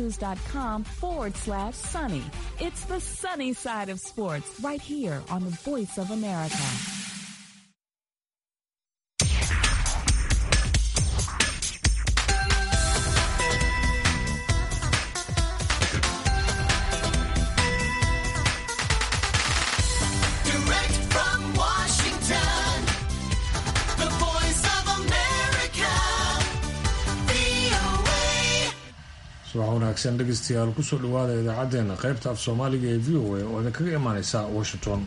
voanews.com forward slash sunny. It's the sunny side of sports right here on the Voice of America. Direct from Washington, the voice of America, VOA. subax wanaagsan dhegeystayaal kusoo dhawaada idaacaddeenna qaybta af soomaaliga ee v o a oo idinkaga imaaneysa washington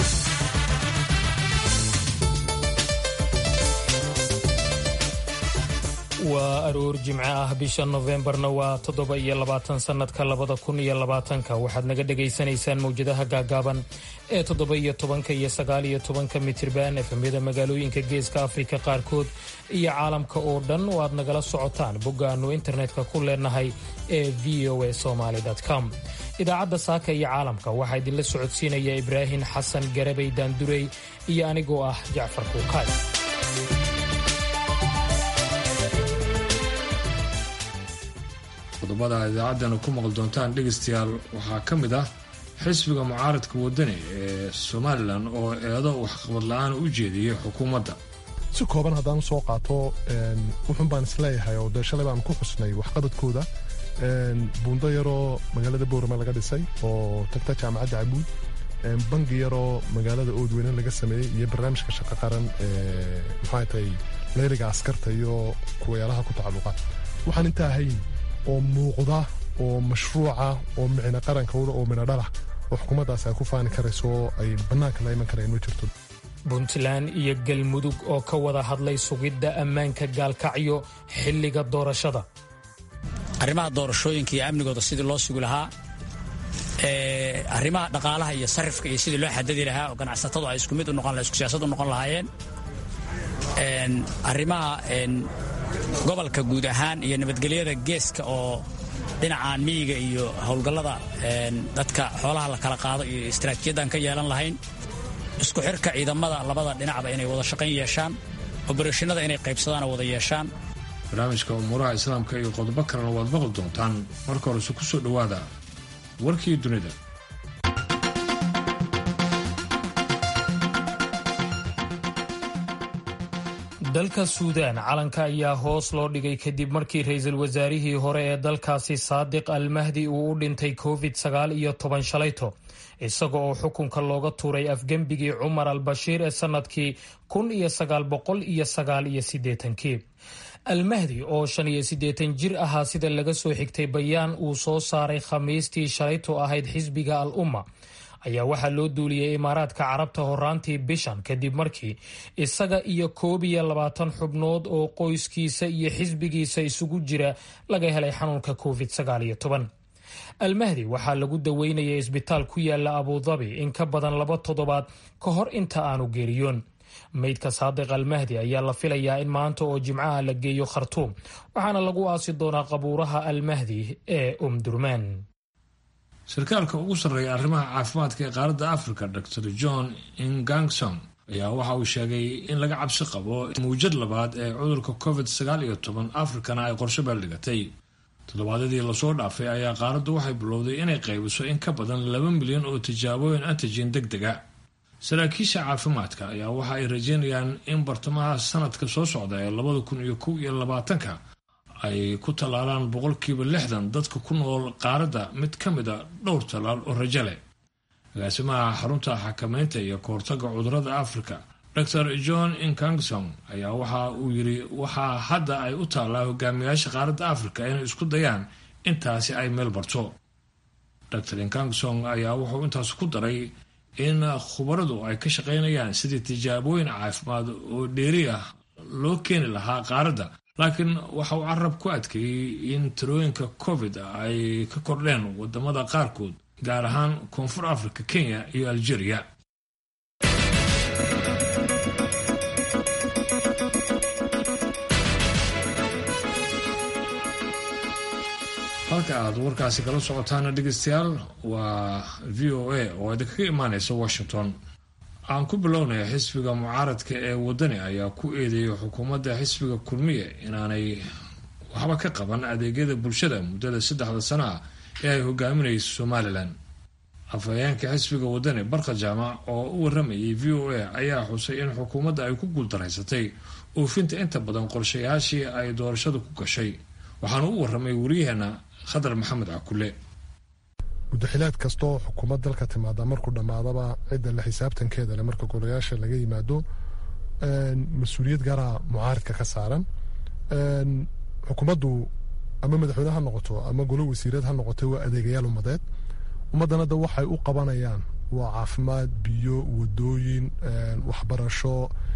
waa aroor jimce ah bisha nofembarna waa toddoba iyo labaatan sannadka labada kun iyo labaatanka waxaad naga dhagaysanaysaan mawjadaha gaagaaban ee toddoba iyo tobanka iyo sagaal iyo tobanka mitirban efemyada magaalooyinka geeska afrika qaarkood iyo caalamka oo dhan oo aad nagala socotaan boggaannu internetka ku leenahay ee v o a somaly com idaacadda saaka iyo caalamka waxaa idinla socodsiinaya ibraahim xasan garabay daandurey iyo anigoo ah jacfar kuukaay qodobada aad idaacaddeenna ku maqli doontaan dhegeystayaal waxaa ka mid ah xisbiga mucaaradka wadani ee somalilan oo eedo waxqabad la-aan u jeediyey xukuumadda si kooban haddaan usoo qaato wuxun baan isleeyahay oo dee shalay baan ku xusnay waxqabadkooda buundo yaroo magaalada boorama laga dhisay oo tagta jaamacadda cabuud bangi yaroo magaalada oodweyne laga sameeyey iyo barnaamijka shaqo qaran ee maxaa tahay leyliga askarta iyo kuwayaalaha ku tacalluqa waxaan intaa ahayn oo muuqda oo mashruuca oo micno qarankooda oo midho dhalah oo xukuumaddaas ay ku faani karayso oo ay bannaanka la iman kareen ma jirto puntland iyo galmudug oo ka wada hadlay sugidda ammaanka gaalkacyo xilliga doorashada arrimaha doorashooyinka iyo amnigooda sidii loo sugi lahaa ee, arrimaha dhaqaalaha iyo sarifka iyo sidii loo xadadi lahaa oo ganacsatadu ay isku mid u noqon isku siyaasad u noqon lahaayeen Een, arrimaha een, gobolka guud ahaan iyo nabadgelyada geeska oo dhinacaan miyiga iyo howlgallada een, dadka xoolaha la kala qaado iyo istaraatiijiyaddan ka yeelan lahayn isku xirka ciidamada labada dhinacba inay wada shaqayn yeeshaan obarashinada inay qaybsadaan oo wada yeeshaan barnaamijka umuuraha islaamka iyo qodobo kalena waad maqli doontaan marka horese kusoo dhawaada warkii dunida dalka suudaan calanka ayaa hoos loo dhigay kadib markii ra-iisul wasaarihii hore ee dalkaasi saadiq almahdi uu u dhintay covid sagaal iyo toban shalayto isaga oo xukunka looga tuuray afgembigii cumar al bashiir ee sannadkii kun iyo sagaal boqol iyo sagaal iyo siddeetankii almahdi oo shan iyo siddeetan jir ahaa sida laga soo xigtay bayaan uu soo saaray khamiistii shalayto ahayd xisbiga al umma ayaa waxaa loo duuliyey imaaraadka carabta horaantii bishan kadib markii isaga iyo koob iyo labaatan xubnood oo qoyskiisa iyo xisbigiisa isugu jira laga helay xanuunka covid sagaal iyo toban almahdi waxaa lagu daweynayay isbitaal ku yaala abudabi in ka badan laba toddobaad ka hor inta aanu geeriyoon meydka saadiq almahdi ayaa la filayaa in maanta oo jimcaha la geeyo khartuum waxaana lagu aasi doonaa qabuuraha almahdi ee umdurmaan sarkaalka ugu sarreeya arrimaha caafimaadka ee qaaradda africa dr john ingangson ayaa waxa uu sheegay in laga cabsi qabo mawjad labaad ee cudurka covid sagaal iyo toban afrikana ay qorshe beeldhigatay toddobaadyadii lasoo dhaafay ayaa qaaraddu waxay bilowday inay qaybiso in ka badan laba milyan oo tijaabooyin antigen deg dega saraakiisha caafimaadka ayaa waxa ay rajeynayaan in bartamaha sanadka soo socda ee labada kun iyo kow iyo labaatanka ay ku tallaalaan boqolkiiba lixdan dadka ku nool qaaradda mid ka mid a dhowr tallaal oo rajo leh agaasimaha xarunta xakameynta iyo kahortaga cudurada africa dr john inkangson ayaa waxa uu yiri waxaa hadda ay u taallaa hogaamiyaasha qaaradda africa inay isku dayaan intaasi ay meel barto dr inkangson ayaa wuxuu intaas ku daray in khubaradu ay ka shaqaynayaan sidii tijaabooyin caafimaad oo dheeri ah loo keeni lahaa qaaradda laakiin waxa uu carab ku adkeeyey in tirooyinka covid ay ka kordheen wadamada qaarkood gaar ahaan koonfur africa kenya iyo algeria halka aad warkaasi kala socotaana dhegeystayaal waa v o a oo idinkaga imaaneysa washington aan ku bilownaya xisbiga mucaaradka ee wadani ayaa ku eedeeyay xukuumadda xisbiga kulmiye inaanay waxba ka qaban adeegyada bulshada muddada saddexda sano ah ee ay hogaaminayso somalilan afhayeenka xisbiga wadani barka jaamac oo u waramayay v o a ayaa xusay in xukuumadda ay ku guuldaraysatay oofinta inta badan qorshayaashii ay doorashadu ku gashay waxaana u waramay wariyaheena khadar maxamed cakule muddaxilaad kastaoo xukuumad dalka timaada markuu dhammaadaba cidda la xisaabtankeeda le marka golayaasha laga yimaado mas-uuliyad gaara mucaaridka ka saaran xukuumaddu ama madaxweyne ha noqoto ama golo wasiirad ha noqotay waa adeegayaal ummadeed ummaddan hadda waxay u qabanayaan waa caafimaad biyo wadooyin waxbarasho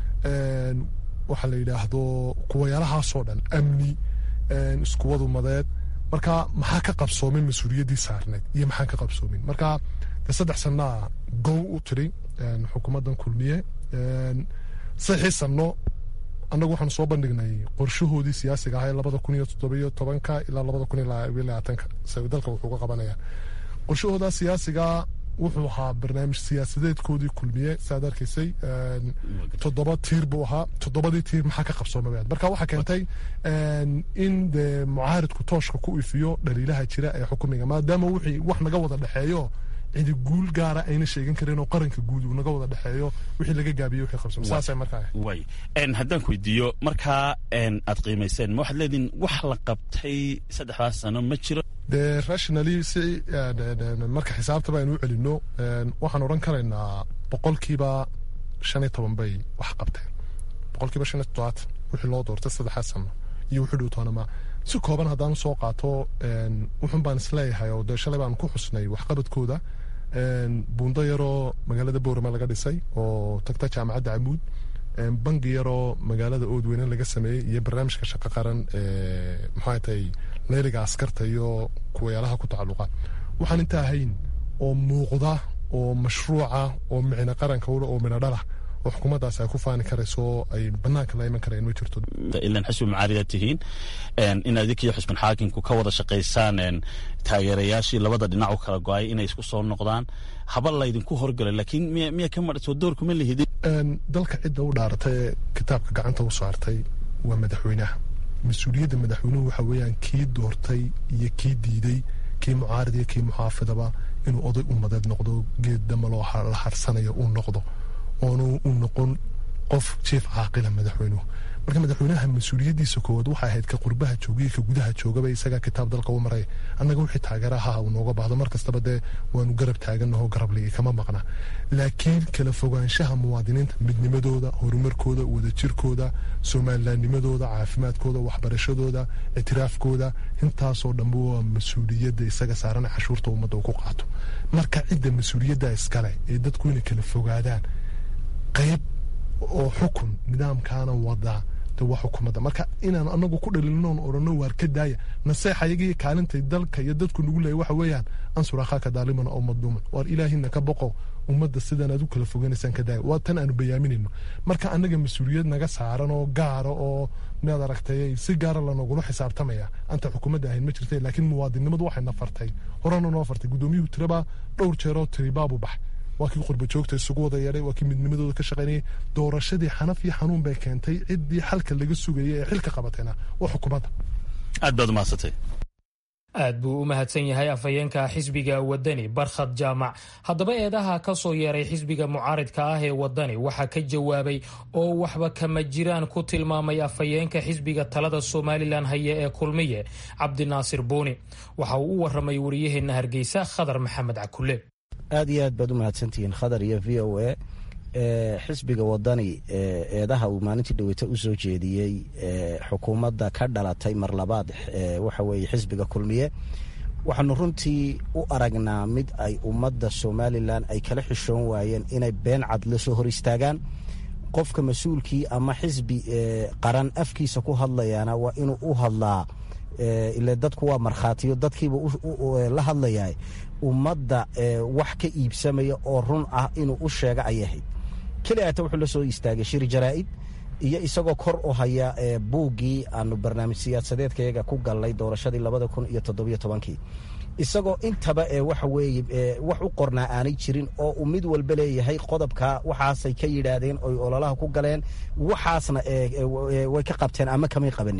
waxa la yidhaahdo kuwayaalahaasoo dhan amni iskuwad ummadeed marka maxaa ka qabsoomin mas-uuliyaddii saarneyd iyo maxaan ka qabsoomin marka de saddex sanaa gow u tiri xukuumaddan kulmiye saddexii sano annagu waxaanu soo bandhignay qorshahoodii siyaasiga ahaa ee labada kun iyo toddobiyo tobanka ilaa labada kun iyo labaatanka se dalka wuxuu ka qabanaya qorshahooda siyaasiga wuxuu ahaa barnaamij siyaasadeedkoodii kulmiye saad arkaysay toddoba tiir buu ahaa toddobadii tiir maxaa ka qabsoomay marka waxaa keentay in dee mucaaridku tooshka ku ifiyo dhaliilaha jira ee xukumiga maadaama wixii wax naga wada dhexeeyo cidi guul gaara ayna sheegan karin oo qaranka guud uu naga wada dhexeeyo wixii laga gaabiye wixii qabsoomay saasay markaa way haddaan ku weydiiyo markaa aad qiimayseen ma waxaad leediin wax la qabtay saddexdaas sano ma jiro dee rationally si marka xisaabtaba aynu u celino waxaan odhan karaynaa boqolkiiba shan iyo toban bay wax qabteen boqolkiiba shan iyo toddobaad wixii loo doortay saddexaad sano iyo wixii dhow toonama si kooban haddaan soo qaato wuxun baan isleeyahay oo dee shalay baan ku xusnay waxqabadkooda buundo yaroo magaalada boorama laga dhisay oo tagta jaamacadda camuud bangi yaroo magaalada oodweyne laga sameeyey iyo barnaamijka shaqo qaran maxaa tahay leeliga askarta iyo kuwayaalaha ku tacalluqa waxaan inta ahayn oo muuqda oo mashruuca oo micno qaranka ule oo midho dhalah oo xukuumaddaas ay ku faani karayso ay banaanka la iman kareen ma jirto ilan xisbi mucaarida tihiin in adinkiyo xusban xaakimku ka wada shaqaysaan taageerayaashii labada dhinac u kala go-ay inay isku soo noqdaan haba laydinku horgalay laakiin miya miya ka madhsoo doorkuma lihidin dalka cidda u dhaaratay ee kitaabka gacanta u saartay waa madaxweynaha mas-uuliyadda madaxweynuhu waxa weeyaan kii doortay iyo kii diiday kii mucaarid iyo kii muxaafidaba inuu oday ummadeed noqdo geed dama loo la harsanayo uu noqdo oonu u noqon qof jief caaqila madaxweynuhu marka madaxweynaha mas-uuliyaddiisa koowaad waxay ahayd ka qurbaha joogiyo ka gudaha joogaba isagaa kitaab dalka u maray annaga wixii taageeraha uu nooga baahdo mar kastaba dee waanu garab taaganaho garabligi kama maqna laakiin kala fogaanshaha muwaadiniinta midnimadooda horumarkooda wadajirkooda somalilaannimadooda caafimaadkooda waxbarashadooda ictiraafkooda intaasoo dhanba waa mas-uuliyadda isaga saaran cashuurta ummadda uu ku qaato marka cidda mas-uuliyadda iskale ee dadku inay kala fogaadaan qayb oo xukun nidaamkaana wadaa de waa xukuumadda marka inaan anagu ku dhalilinoon odhano waar ka daaya naseexayagii kaalintay dalka iyo dadku nagu leeya waxa weeyaan ansur akhaaka daaliman oo madluuman waar ilaahina ka boqo ummadda sidan aad u kala foganaysaan ka daaya waa tan aanu bayaaminayno marka annaga mas-uuliyad naga saaran oo gaara oo miyaad aragtay si gaara lanogula xisaabtamaya anta xukuumadda ahayn ma jirta laakiin muwaadinnimadu waxay na fartay horena noo fartay guddoomiyuhu tiraba dhowr jeeroo tiribaabu baxay waa kii qurba joogta isugu wada yeedhay waa kii midnimadooda ka shaqaynayay doorashadii xanaf iyo xanuun bay keentay ciddii xalka laga sugayay ee xilka qabatayna waa xukuumadda aad baad umahadsantay aad buu u mahadsan yahay afhayeenka xisbiga wadani barkhad jaamac haddaba eedaha ka soo yeeray xisbiga mucaaridka ah ee wadani waxaa ka jawaabay oo waxba kama jiraan ku tilmaamay afhayeenka xisbiga talada somalilan haya ee kulmiye cabdinaasir buuni waxa uu u waramay wariyaheenna hargeysa khadar maxamed cakule aad iyo aad baad u mahadsantihiin khadar iyo v o a xisbiga wadani eedaha uu maalintii dhaweyta u soo jeediyey xukuumadda ka dhalatay mar labaad waxa weeye xisbiga kulmiye waxaanu runtii u aragnaa mid ay ummadda somalilan ay kala xishoon waayeen inay been cad la soo hor istaagaan qofka mas-uulkii ama xisbi qaran afkiisa ku hadlayaana waa inuu u hadlaa ile dadku waa markhaatiyo dadkiiba la hadlayaa ummadda wax ka iibsamaya oo run ah inuu u sheega ayay ahayd keliata wuxuu la soo istaagay shir jaraa'id iyo isagoo kor u haya buuggii aanu barnaamij siyaasadeedkayaga ku galnay doorashadii labada kun iyo toddobiyo tobankii isagoo intaba waxa weeye wax u qornaa aanay jirin oo uu mid walba leeyahay qodobka waxaasay ka yidhaahdeen oy ololaha ku galeen waxaasna way ka qabteen ama kamay qabanin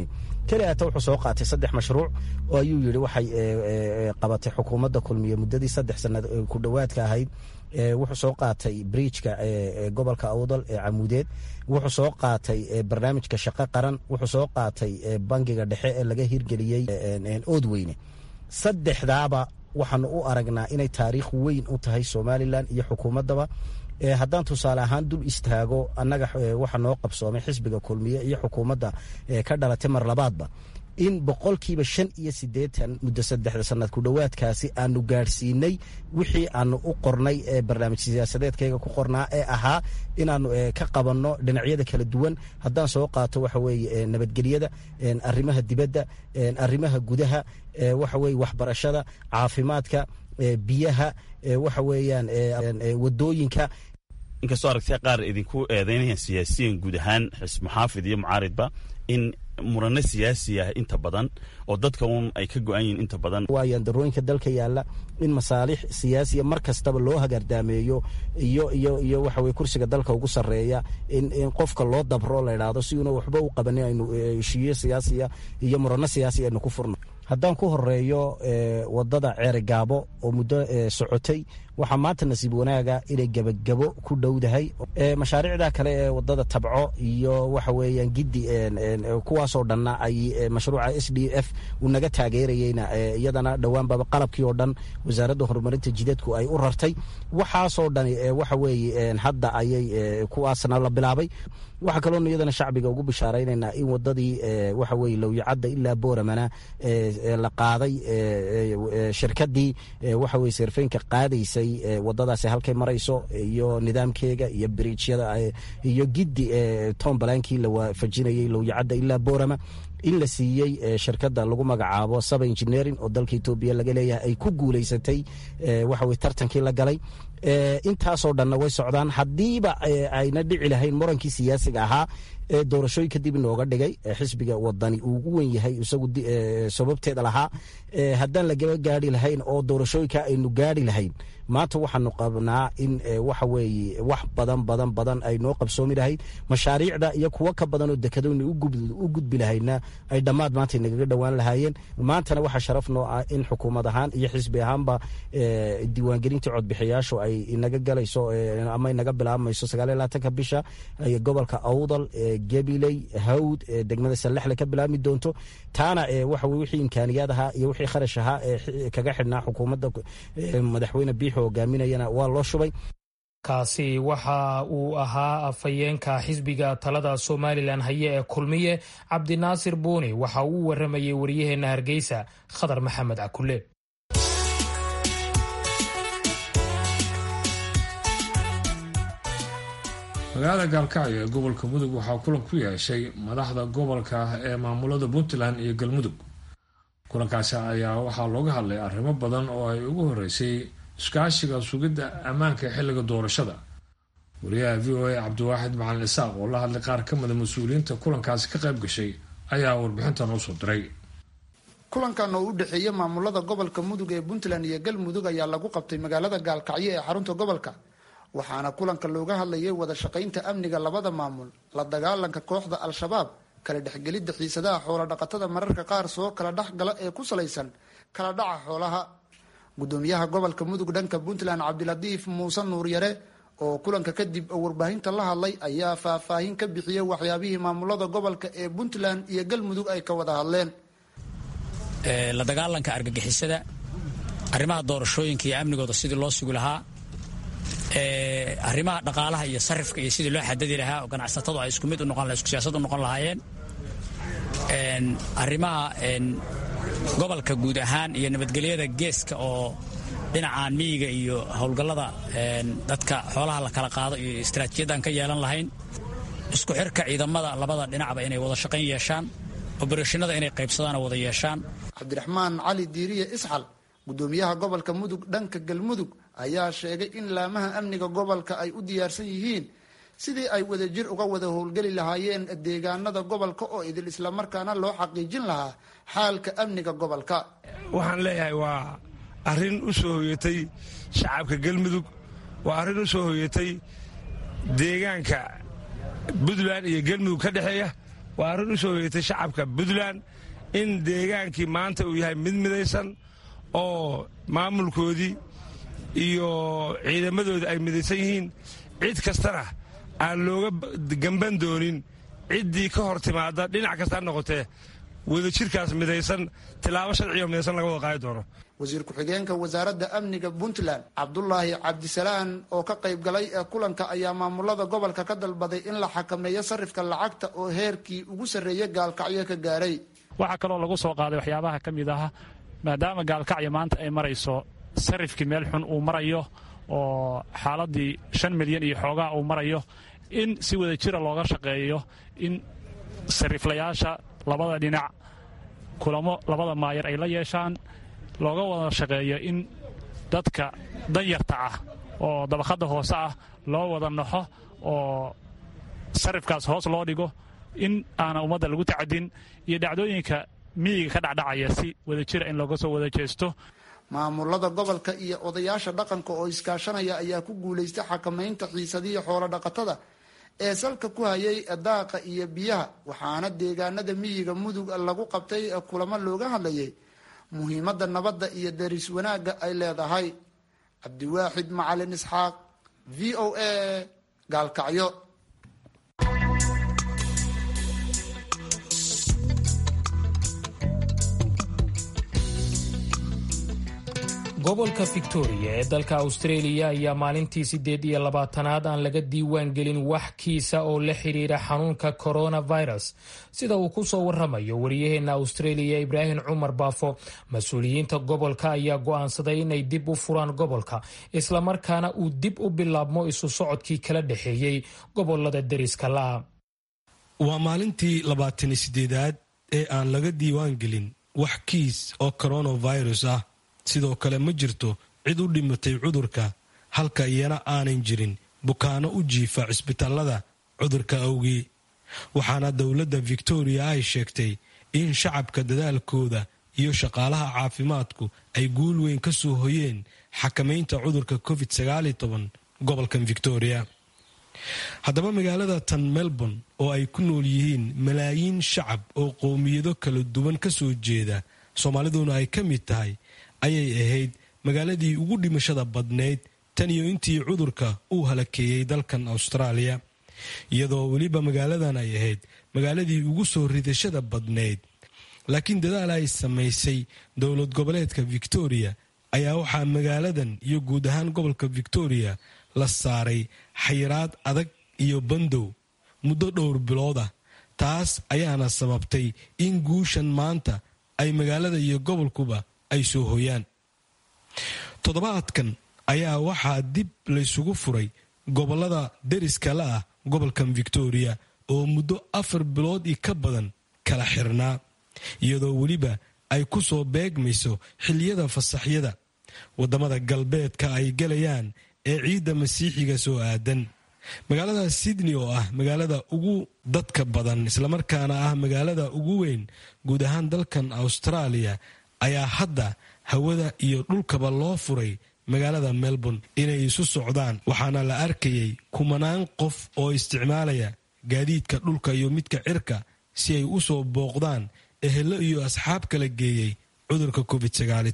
keliyaata wuxuu soo qaatay saddex mashruuc oo ayuu yidhi waxay qabatay xukuumadda kulmiye muddadii saddex sanad ku dhowaadka ahayd wuxuu soo qaatay bridjka gobolka awdal ee camuudeed wuxuu soo qaatay barnaamijka shaqo qaran wuxuu soo qaatay bangiga dhexe ee laga hirgeliyey oodweyne saddexdaaba waxaanu u aragnaa inay taariikh weyn u tahay somalilan iyo xukuumaddaba haddaan tusaale ahaan dul istaago annaga waxa noo qabsoomay xisbiga kulmiye iyo xukuumadda ka dhalatay mar labaadba in boqolkiiba shan iyo siddeetan muddo saddexda sanad ku dhowaadkaasi aanu gaadhsiinay wixii aanu u qornay ee barnaamij siyaasadeedkayga ku qornaa ee ahaa inaanu ka qabanno dhinacyada kala duwan haddaan soo qaato waxa weeye nabadgelyada arrimaha dibadda arrimaha gudaha waxa weeye waxbarashada caafimaadka biyaha waxa weeyaan wadooyinka inkastoo aragtida qaar idinku eedaynayaan siyaasiyan guud ahaan muxaafid iyo mucaaridba in murano siyaasi ah inta badan oo dadka uun ay ka go-an yihiin inta badan waayaan darooyinka dalka yaalla in masaalix siyaasiya mar kastaba loo hagaardaameeyo iyo iyo iyo waxa weye kursiga dalka ugu sarreeya in in qofka loo dabro la idhaahdo si uuna waxba u qabanin aynu heshiiyo siyaasiya iyo murano siyaasi aynu ku furno haddaan ku horeeyo wadada ceere gaabo oo muddo socotay waxaa maanta nasiib wanaaga inay gebagabo ku dhowdahay mashaariicda kale ee wadada tabco iyo waxa weeyaan giddi kuwaasoo dhanna ay mashruuca s d f uu naga taageerayeyna iyadana dhowaanbaba qalabkii oo dhan wasaaradda horumarinta jidadku ay u rartay waxaasoo dhani waxa weeye hadda ayay kuwaasna la bilaabay waxaa kaloonu iyadana shacbiga ugu bishaaraynaynaa in wadadii waxa weye lowyacadda ilaa booramana la qaaday shirkadii waxa weye seerfeynka qaadaysay wadadaasi halkay marayso iyo nidaamkeega iyo biriijyada iyo giddi tombalankii la waafajinayay lowyacadda ilaa boorama in la siiyey shirkadda lagu magacaabo saba engineering oo dalka etoobiya laga leeyahay ay ku guulaysatay waxa weye tartankii la galay intaasoo dhanna way socdaan haddiiba ayna dhici lahayn murankii siyaasiga ahaa ee doorashooyinka dib inooga dhigay xisbiga wadani uu ugu wen yahay isagu sababteeda lahaa haddaan lagaba gaari lahayn oo doorashooyinka aynu gaari lahayn maanta waxaanu qabnaa in waxa weeye wax badan badan badan ay noo qabsoomi lahayd mashaariicda iyo kuwo ka badan oo dekadona u gudbi lahayna ay dhammaad maanta nagaga dhowaan lahaayeen maantana waxaa sharaf noo ah in xukuumad ahaan iyo xisbi ahaanba diiwaangelintii codbixiyaashu ay inaga galayso ama inaga bilaabmayso sagaaliyo labaatanka bisha gobolka awdal gabiley hawd degmada sallaxle ka bilaabmi doonto taana waxa weye wixii imkaaniyaad ahaa iyo wixii kharash ahaa ee kaga xidhnaa xukuumadda madaxweyne biixo hogaaminayana waa loo shubay kaasi waxa uu ahaa afhayeenka xisbiga talada somalilan haye ee kulmiye cabdinaasir buuni waxa uu u waramayey wariyaheenna hargeysa khadar maxamed cakule magaalada gaalkacyo ee gobolka mudug waxaa kulan ku yeeshay madaxda gobolka ee maamulada puntland iyo galmudug kulankaasi ayaa waxaa looga hadlay arrimo badan oo ay ugu horeysay iskaashiga sugidda ammaanka xilliga doorashada wariyaha v o a cabdiwaaxid macalin isaaq oo la hadlay qaar ka mida mas-uuliyiinta kulankaasi ka qayb gashay ayaa warbixintan u soo diray kulankan oo u dhexeeya maamulada gobolka mudug ee puntland iyo galmudug ayaa lagu qabtay magaalada gaalkacyo ee xarunta gobolka waxaana kulanka looga hadlayay wada shaqaynta amniga labada maamul la dagaalanka kooxda al-shabaab kala dhexgelidda xiisadaha xoola dhaqatada mararka qaar soo kala dhexgala ee ku salaysan kala dhaca xoolaha gudoomiyaha gobolka mudug dhanka puntland cabdilatiif muuse nuuryare oo kulanka kadib warbaahinta la hadlay ayaa faahfaahin ka bixiyay waxyaabihii maamulada gobolka ee puntland iyo galmudug ay ka wada hadleen la dagaalanka argagixisada arrimaha doorashooyinka iyo amnigooda sidii loo sugi lahaa arrimaha dhaqaalaha iyo sarifka iyo sidii loo xadadi lahaa oo ganacsatadu ay isku mid u noqon isku siyaasad u noqon lahaayeen arrimaha gobolka guud ahaan iyo nabadgelyada geeska oo dhinacaan miyiga iyo howlgallada dadka xoolaha la kala qaado iyo istaraatiijiyaddan ka yeelan lahayn isku xirka ciidamada labada dhinacba inay wada shaqayn yeeshaan obarashinada inay qaybsadaan oo wada yeeshaan cabdiraxmaan cali diiriye isxal gudoomiyaha gobolka mudug dhanka galmudug ayaa sheegay in laamaha amniga gobolka ay u diyaarsan yihiin sidii ay wadajir uga wada howlgeli lahaayeen deegaanada gobolka oo idil islamarkaana loo xaqiijin lahaa xaalka amniga gobolka waxaan leeyahay waa arrin u soo hoyatay shacabka galmudug waa arrin u soo hoyatay deegaanka puntland iyo galmudug ka dhexeeya waa arrin u soo hoyatay shacabka puntland in deegaankii maanta uu yahay mid midaysan oo maamulkoodii iyo ciidamadoodii ay midaysan yihiin cid kastana aan looga gamban doonin ciddii ka hor timaada dhinac kasta ha noqotee wadajirkaas midaysan tilaabo sharciga midaysan laga wada qaadi doono wasiir ku-xigeenka wasaaradda amniga puntland cabdulaahi cabdisalaan oo ka qayb galay ee kulanka ayaa maamulada gobolka ka dalbaday in la xakameeyo sarifka lacagta oo heerkii ugu sarreeya gaalkacyo ka gaaray waxaa kaloo lagu soo qaaday waxyaabaha ka mid ah maadaama gaalkacyo maanta ay marayso sarifkii meel xun uu marayo oo xaaladii shan milyan iyo xoogaa uu marayo in si wada jira looga shaqeeyo in sariflayaasha labada dhinac kulamo labada maayar ay la yeeshaan looga wada shaqeeyo in dadka danyarta ah oo dabaqadda hoose ah loo wada naxo oo sarifkaas hoos loo dhigo in aana ummadda lagu tacadin iyo dhacdooyinka miyiga ka dhacdhacaya si wada jira in looga soo wada jeesto maamulada gobolka iyo odayaasha dhaqanka oo iskaashanaya ayaa ku guulaystay xakamaynta xiisadihii xoolo dhaqatada ee salka ku hayay daaqa iyo biyaha waxaana deegaanada miyiga mudug lagu qabtay kulamo looga hadlayay muhiimadda nabadda iyo daris wanaagga ay leedahay cabdiwaaxid macalin isxaaq v o a gaalkacyo gobolka victoria ee dalka australia ayaa maalintii siddeed iyo labaatanaad aan laga diiwaan gelin wax kiisa oo la xidhiira xanuunka coronavirus sida uu ku soo waramayo wariyaheenna australia ibraahim cumar baafo mas-uuliyiinta gobolka ayaa go'aansaday inay dib u furaan gobolka islamarkaana uu dib u bilaabmo isu socodkii kala dhexeeyey gobolada deriska la'a waa maalintii labaatani sideedaad ee aan laga diiwaan gelin wax kiis oo coronavirus ah sidoo kale ma jirto cid u dhimatay cudurka halka iyana aanan jirin bukaano u jiifa cisbitaalada cudurka awgii waxaana dowladda victoria ay sheegtay in shacabka dadaalkooda iyo shaqaalaha caafimaadku ay guul weyn ka soo hoyeen xakamaynta cudurka covid gobolkan victoria haddaba magaalada tan melbourne oo ay ku nool yihiin malaayiin shacab oo qowmiyado kala duwan ka soo jeeda soomaaliduna ay ka mid tahay ayay ahayd magaaladii ugu dhimashada badnayd tan iyo intii cudurka uu halakeeyey dalkan austraaliya iyadoo weliba magaaladan ay ahayd magaaladii ugu soo ridashada badnayd laakiin dadaal ay samaysay dowlad goboleedka victoria ayaa waxaa magaaladan iyo guud ahaan gobolka victoria la saaray xayiraad adag iyo bandow muddo dhowr bilood ah taas ayaana sababtay in guushan maanta ay magaalada iyo gobolkuba ay soo hoyaan toddobaadkan ayaa waxaa dib laysugu furay gobolada deriska la ah gobolkan victoria oo muddo afar bilood io ka badan kala xirnaa iyadoo weliba ay ku soo beegmayso xilliyada fasaxyada waddamada galbeedka ay galayaan ee ciidda masiixiga soo aadan magaalada sydney oo ah magaalada ugu dadka badan islamarkaana ah magaalada ugu weyn guud ahaan dalkan australia ayaa hadda hawada iyo dhulkaba loo furay magaalada melbourne inay isu socdaan waxaana la arkayay kumanaan qof oo isticmaalaya gaadiidka dhulka iyo midka cirka si ay u soo booqdaan ehelo iyo asxaab kala geeyey cudurka covid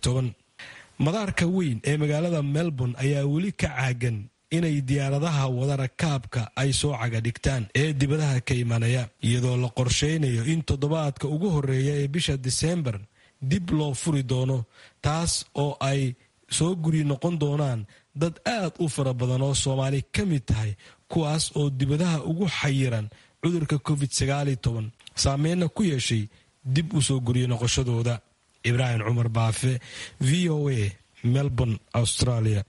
madaarka weyn ee magaalada melbourne ayaa weli ka caagan inay diyaaradaha wadana kaabka ay soo caga dhigtaan ee dibadaha ka imanaya iyadoo la qorsheynayo in toddobaadka ugu horeeya ee bisha diseembar dib loo furi doono taas oo ay soo guri noqon doonaan dad aad u fara badan oo soomaali ka mid tahay kuwaas oo dibadaha ugu xayiran cudurka covid saameynna ku yeeshay dib u soo guriyo noqoshadooda ibraahim cumar baafe v o a melbourne australia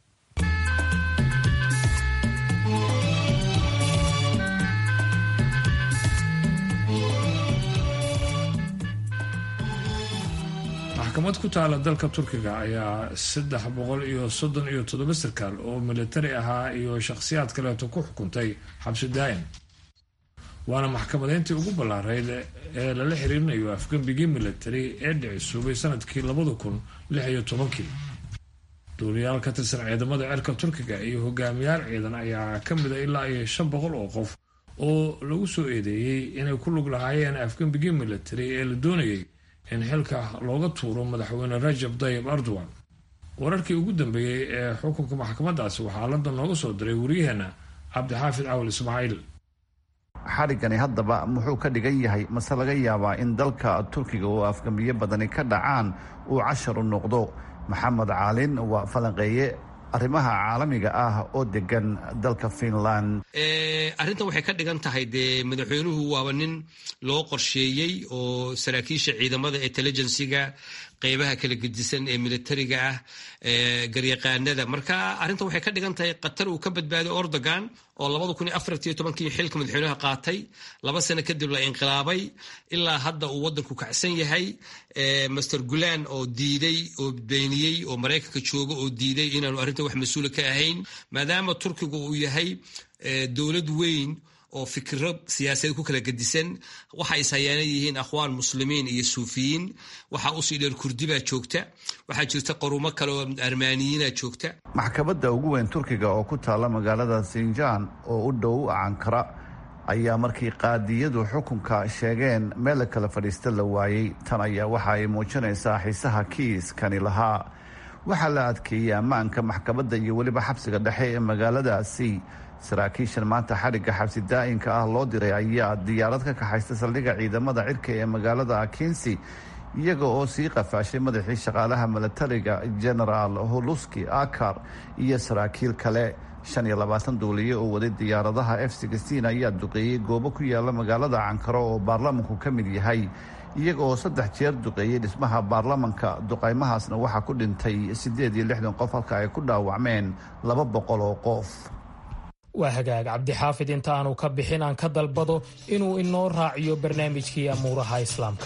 maxkamad ku taala dalka turkiga ayaa saddex boqol iyo soddon iyo toddoba sarkaal oo militari ahaa iyo shakhsiyaad kaleeto ku xukuntay xabsi daa'im waana maxkamadeyntii ugu ballaarayd ee lala xiriirinayo afgembigii militari ee dhicisuubay sanadkii labada kun lix iyo tobankii duuliyaal ka tirsan ciidamada cirka turkiga iyo hogaamiyaal ciidan ayaa ka mida ilaa iyo shan boqol oo qof oo lagu soo eedeeyey inay ku lug lahaayeen afgembigii militari ee la doonayay in xilka looga tuuro madaxweyne rajab tayib erdogan wararkii ugu dambeeyey ee xukunka maxkamadaasi waxaa london nooga soo diray wariyaheena cabdixaafid cawal ismaaciil xadhiggani haddaba muxuu ka dhigan yahay mase laga yaabaa in dalka turkiga oo afgambiyo badani ka dhacaan uu cashar u noqdo maxamed caalin waa falanqeeye arrimaha caalamiga ah oo degan dalka finland arrintan waxay ka dhigan tahay dee madaxweynuhu waaba nin loo qorsheeyey oo saraakiisha ciidamada intelligensiga qeybaha kala gedisan ee militariga ah garyaqaanada marka arrintan waxay ka dhigan tahay qatar uu ka badbaaday ordogan oo labada kun iyo afartiyo tobankii xilka madaxweynaha qaatay laba sano kadib la inqilaabay ilaa hadda uu wadanku kacsan yahay master gulan oo diiday oo beeniyey oo maraykanka jooga oo diiday inaanu arrintan wax mas-uula ka ahayn maadaama turkigu uu yahay dowlad weyn oo fikiro siyaasadeed ku kala gedisan waxa is hayaana yihiin akhwaan muslimiin iyo suufiyiin waxaa usii dheer kurdi baa joogta waxaa jirta qarumo kale oo armaaniyiina joogta maxkamadda ugu weyn turkiga oo ku taalla magaalada sinjaan oo u dhow ankara ayaa markii qaadiyadu xukunka sheegeen meel la kala fadhiista la waayey tan ayaa waxa ay muujinaysaa xiisaha kiiskani lahaa waxaa la adkeeyey ammaanka maxkamadda iyo weliba xabsiga dhexe ee magaaladaasi saraakiishan maanta xadhigga xabsi daa'inka ah loo diray ayaa diyaarad ka kaxaysta saldhigga ciidamada cirka ee magaalada akinsi iyaga oo sii qafaashay madaxii shaqaalaha milatariga genaraal holuski akar iyo saraakiil kale shan iyo labaatan duuliye oo waday diyaaradaha f sixteen ayaa duqeeyey goobo ku yaala magaalada cankaro oo baarlamanku ka mid yahay iyaga oo saddex jeer duqeeyey dhismaha baarlamanka duqaymahaasna waxaa ku dhintay siddeed iyo lixdan qof halka ay ku dhaawacmeen laba boqol oo qof waa hagaag cabdixaafid inta aanu ka bixin aan ka dalbado inuu inoo raaciyo barnaamijkii amuuraha islaamka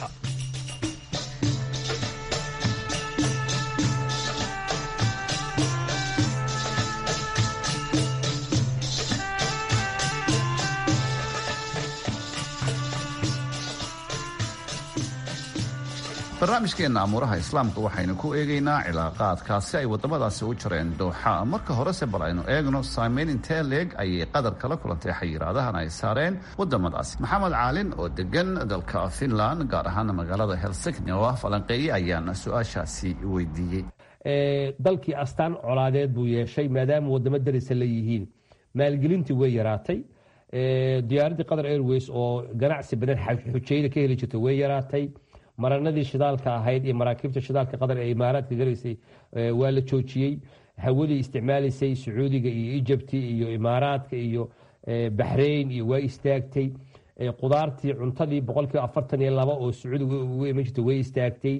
barnaamijkeenna amuuraha islaamka waxaynu ku eegaynaa cilaaqaadkaasi ay waddamadaasi u jareen dooxa marka horese bal aynu eegno saameyn intee leeg ayay qadar kala kulantay xayiraadahan ay saareen waddamadaasi maxamed caalin oo degan dalka finland gaar ahaan magaalada helsigni oo ah falanqeeye ayaana su-aashaasi weydiiyey dalkii astaan colaadeed buu yeeshay maadaama waddamo darisa la yihiin maalgelintii way yaraatay diyaaraddii qatar airways oo ganacsi badan xujayda ka heli jirta way yaraatay maranadii shidaalka ahayd iyo maraakiibta shidaalka qatar ee imaaraadka galaysay waa la joojiyey hawadii isticmaalaysay sacuudiga iyo ijabti iyo imaaraadka iyo baxrayn iyo waa istaagtay qudaartii cuntadii boqolkiiba afartan iyo laba oo sacuudiga ugu iman jirta way istaagtay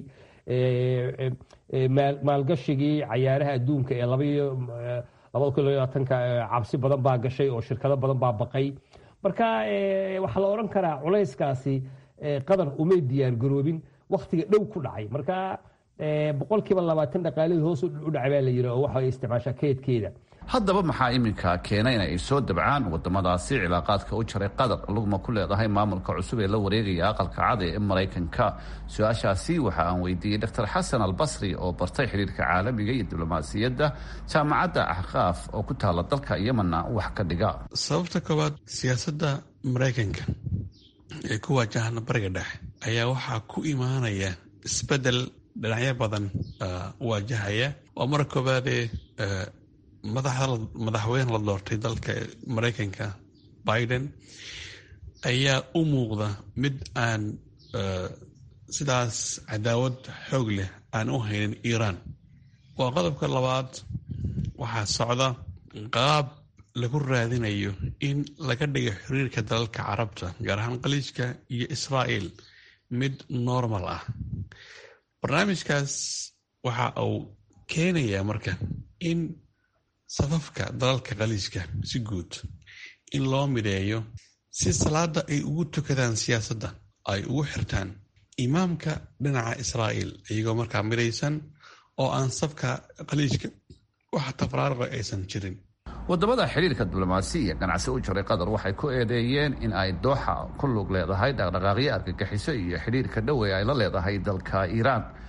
maalgashigii cayaaraha adduunka ee labada kun labaatanka cabsi badan baa gashay oo shirkado badan baa baqay marka waxaa la odhan karaa culayskaasi qatar umay diyaargaroobin wakhtiga dhow ku dhacay marka boqolkiiba labaatan dhaqaalihii hoos u dhacay baa la yidhi oo waxa isticmaashaa keedkeeda haddaba maxaa iminka keenay in ay soo dabcaan wadamadaasi cilaaqaadka u jaray qatar lugma ku leedahay maamulka cusub ee la wareegaya aqalka cad ee maraykanka su-aashaasi waxa aan weydiiyey dr xasan albasri oo bartay xiriirka caalamiga iyo diblomaasiyadda jaamacadda axqaaf oo ku taala dalka yemanna wax ka dhiga sababta koowaad siyaasadda maraykanka ee ku waajahana bariga dhexe ayaa waxaa ku imaanaya isbedel dhinacyo badan waajahaya oo mar koobaadee madaxweyne la doortay dalka maraykanka biden ayaa u muuqda mid aan sidaas cadaawad xoog leh aan u haynin iiraan waa qodobka labaad waxaa socda qaab lagu raadinayo in laga dhigo xiriirka dalalka carabta gaar ahaan khaliijka iyo israa'il mid normal ah barnaamijkaas waxa uu keenayaa marka in safafka dalalka khaliijka si guud in loo mideeyo si salaada ay ugu tukadaan siyaasadda ay ugu xirtaan imaamka dhinaca israa'il iyagoo markaa midaysan oo aan safka khaliijka wax tafraariqa aysan jirin wadamada xiriirka diblomaasiya ganacsi u jaray qatar waxay ku eedeeyeen in ay dooxa ku lug leedahay dhaqdhaqaaqyo argagixiso iyo xidhiirka dhowe ay la leedahay dalka iiraan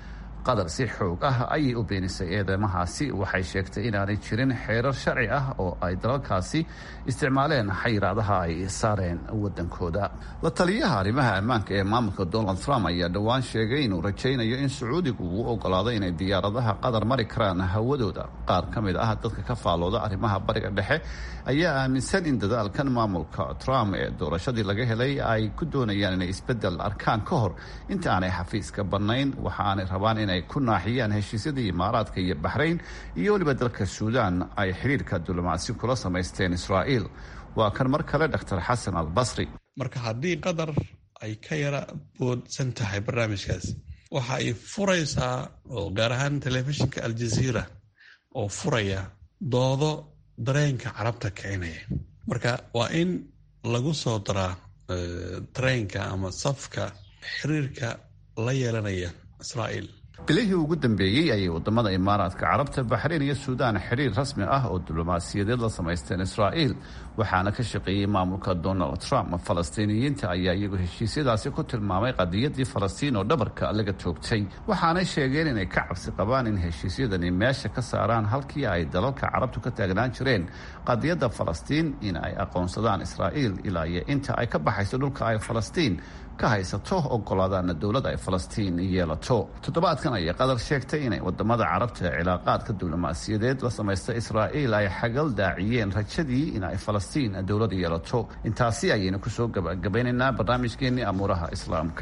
qatar si xoog ah ayay u beenisay eedeymahaasi waxay sheegtay inaanay jirin xeerar sharci ah oo ay dalalkaasi isticmaaleen xayiraadaha ay saareen wadankooda la taliyaha arrimaha ammaanka ee maamulka donald trump ayaa dhowaan sheegay inuu rajaynayo in sacuudigu uu ogolaado inay diyaaradaha qatar mari karaan hawadooda qaar ka mid ah dadka ka faalooda arrimaha bariga dhexe ayaa aaminsan in dadaalkan maamulka trump ee doorashadii laga helay ay ku doonayaan inay isbedel arkaan ka hor inta aanay xafiiska bannayn waxa aanay rabaan inay ku naaxiyaan heshiisyadii imaaraadka iyo baxrayn iyo weliba dalka suudaan ay xidhiirka diblomaasi kula samaysteen israa'iil waa kan mar kale dr xasan albasri marka haddii qatar ay ka yara boodsan tahay barnaamijkaas waxa ay furaysaa oo gaar ahaan telefishinka aljaziira oo furaya doodo dareenka carabta kicinaya marka waa in lagu soo daraa tareenka ama safka xiriirka la yeelanaya israa'iil bilihii ugu dambeeyey ayay wadamada imaaraadka carabta baxrayn iyo suudaan xiriir rasmi ah oo diblomaasiyadeed la samaysteen israa'iil waxaana ka shaqeeyey maamulka donald trump falastiiniyiinta ayaa iyagu heshiisyadaasi ku tilmaamay qadiyadii falastiin oo dhabarka laga toogtay waxaanay sheegeen inay ka cabsi qabaan in heshiisyadani meesha ka saaraan halkii ay dalalka carabtu ka taagnaan jireen qadiyadda falastiin in ay aqoonsadaan israa'iil ilaa iyo inta ay ka baxayso dhulka ay falastiin ka haysato ogolaadaana dowladda ay falastiin yeelato toddobaadkan ayay qatar sheegtay inay wadamada carabta ee cilaaqaadka diblomaasiyadeed la samaysta israa'iil ay xagal daaciyeen rajadii in ay falastiin dowlad yeelato intaasi ayaynu kusoo gabagabaynaynaa barnaamijkeenii amuuraha islaamka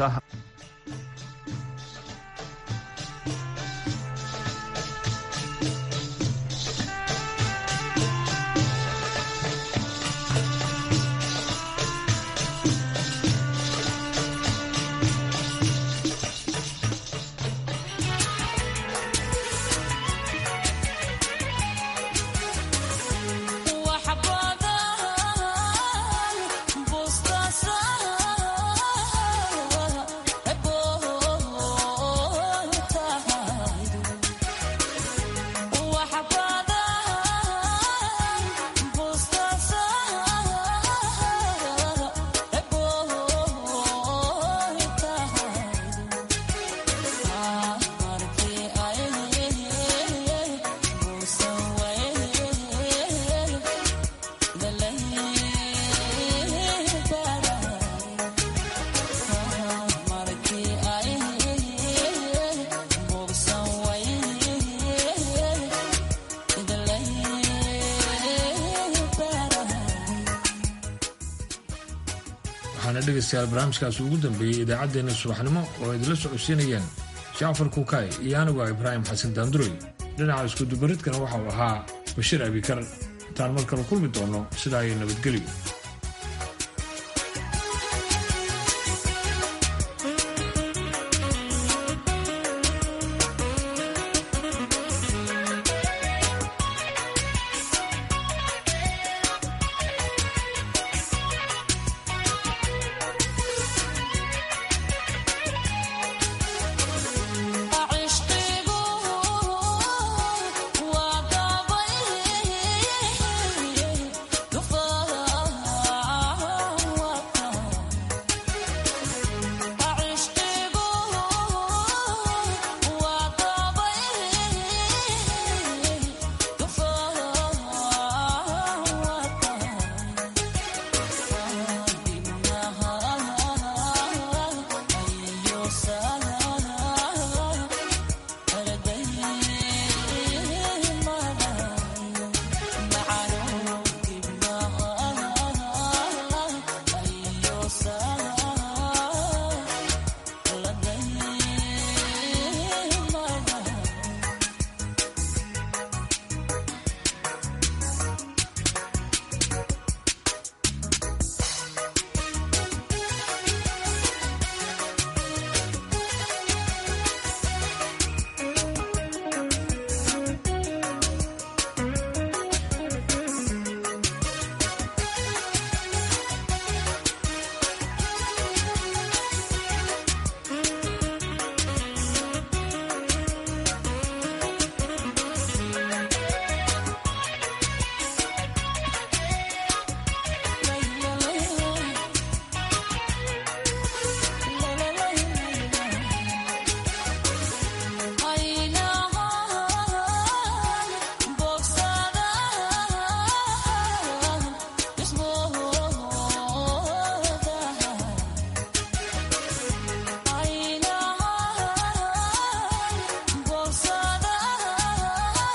waxaana dhegaystayaal barnaamijkaasi ugu dambeeyey idaacaddeenna subaxnimo oo idinla socodsiinayeen jacfar kuukay iyo anigu ah ibraahim xasan daanduroy dhinaca iskudubaridkana waxauu ahaa bashiir abikar intaan mar kale kulmi doono sidaa iyo nabadgelyo